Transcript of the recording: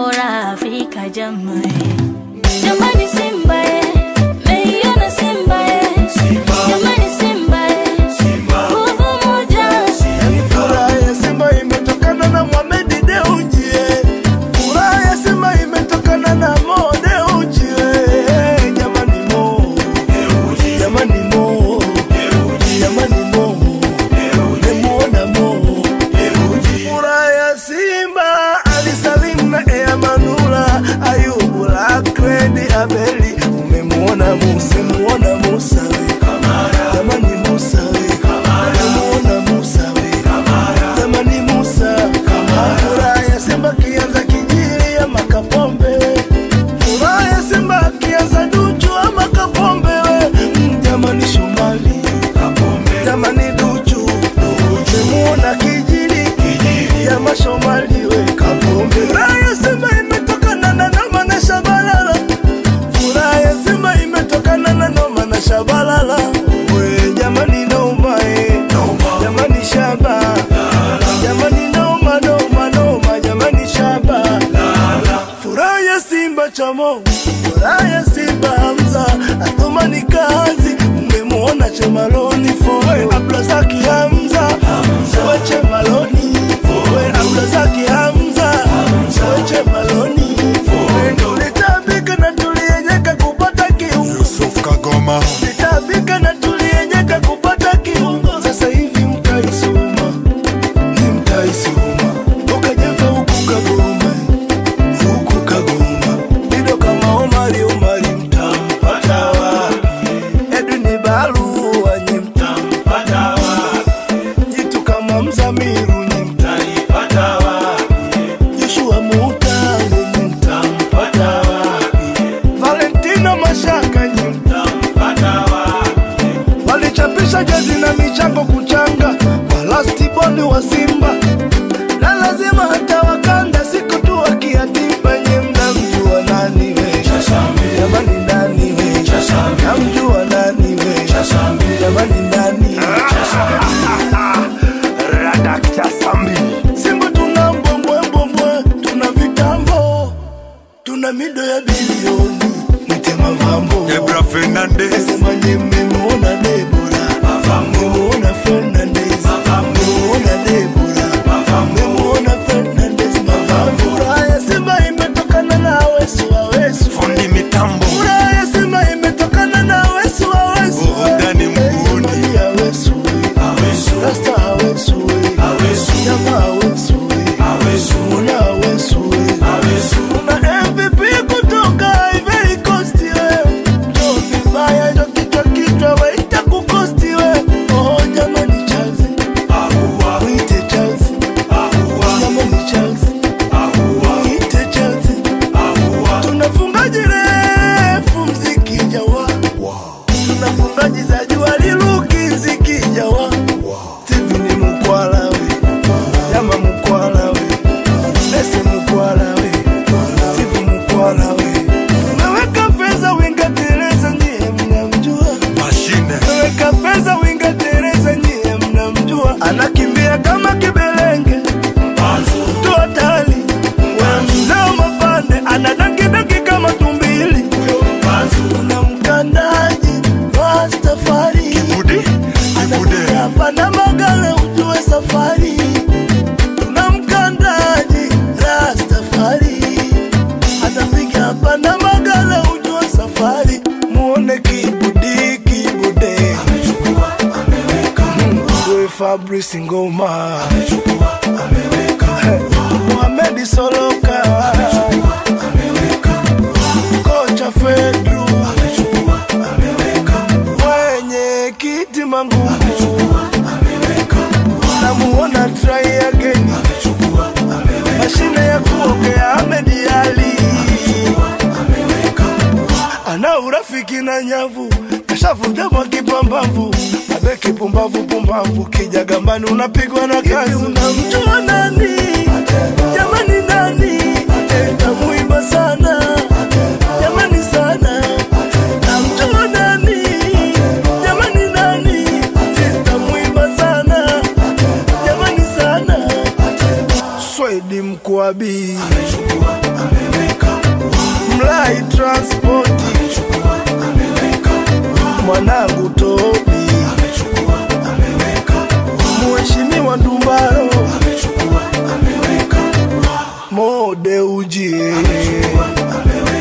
bora Afrika jamani, jamani Simba eh, meiona Simba eh, jamani Simba eh, nguvu moja Yani furaha ya Simba imetokana na Mohamed Dewji eh. Furaha ya Simba imetokana na Mo Dewji eh. Jamani Mo Jamani Mo Jamani Mo Nimemuona Mo Furaha ya Simba Ali Salim na Ea Manula Ayubu Lakredi Abeli Umemuona Musa Muona Musa we Jamani Musa we Umemuona Musa we Jamani Musa Furaha ya Simba kianza kijili ama Kapombe Furaha ya Simba kianza Duchu ama Kapombe we Mm, Jamani Shomali Jamani Duchu Umemuona kijili ya mashomali we Kapombe Furaha ya Simba imetokana na Noma na Shabalala Furaha ya Simba imetokana na Noma na Shabalala we jamani Noma eh jamani Shaba jamani Noma Noma Noma jamani Shaba Furaha ya Simba chamo Furaha ya Simba Hamza Athumani kazi Mmemwona Chemaloni Foe Abdulazaki Hamza Foe Chemaloni Foe Abdulazaki Hamza Foe Chemaloni Foe Tulitabika na tulienyeka kupata kiungo Yusuf Kagoma Tulitabika na tulienyeka kupata kiungo Sasa hivi mtaisoma Ni mtaisoma Ukajefa huku Kagoma huku Kagoma Dido kama Omari Omari mtampata wapi? Edwin Barua nyi mtampata wapi? Jitu kama Mzamiru nyi mtanipata wapi? Joshua Mutale nyi mtampata wapi? Valentino Mashaka nyi mtampata wapi? Walichapisha jezi na michango kuchanga walastiboli wa Simba na lazima hata wakanda siku tu wakiatimba nye mnamjua nani we jamani nani we namjua nani we jamani nani Radakta Sambi Simba tuna mbwembwembwembwe tuna vitambo tuna mido ya bilioni mwite mavambo Debra Fernandez Sema nye mmemuona Debora mmemuona Fernandez mmemuona Debora mmemuona Fernandez mavambo Furaha ya Simba imetokana na Awesu Awesu Fundi Mitambo Furaha ya Simba imetokana na Awesu Awesu Burudani mguuni. Jamani Awesu Rasta Awesu Nyama Awesu Muna Awesu Kuna MVP kutoka Ivory Coast we Ndio vibaya ndio kichwa kichwa waita kukosti we Oh jamani Chelsea Mwite Chelsea Jamani Chelsea Mwite Chelsea Tunafungaji refu mziki jawa Tunafungaji za jua liluki mziki jawa Steve ni mkwala we Jama mkwala we Nese mkwala we Steve mkwala we Umeweka pesa winga Teresa nyie mnamjua Mashine Umeweka pesa winga Teresa nyie mnamjua Anakimbia kama kibelenge Mtu hatari We mzee mapande Anadankidanki kama tumbili Kuna mkandaji Rastafari Bude Bude hapa na magala ujue safari tuna mkandaji Rastafari atapiga hapa na magala ujue safari muone kibudi kibude Mwe Fabrice Ngoma Mohamed Soloka kocha Fedru mwenye kiti mangu namuona try again mashine ya kuogea Ahmed Ali ana urafiki na nyavu kashavuja mwa kipambavu abe kipumbavu pumbavu kija gambani unapigwa na kazi unamjua nani jamani nani tamuimba sana jamani sana namjua nani jamani nani tamuimba sana jamani sana Swedi Mkwabi transport mwanangu Tobi Mheshimiwa Ndumbaro Mode ujie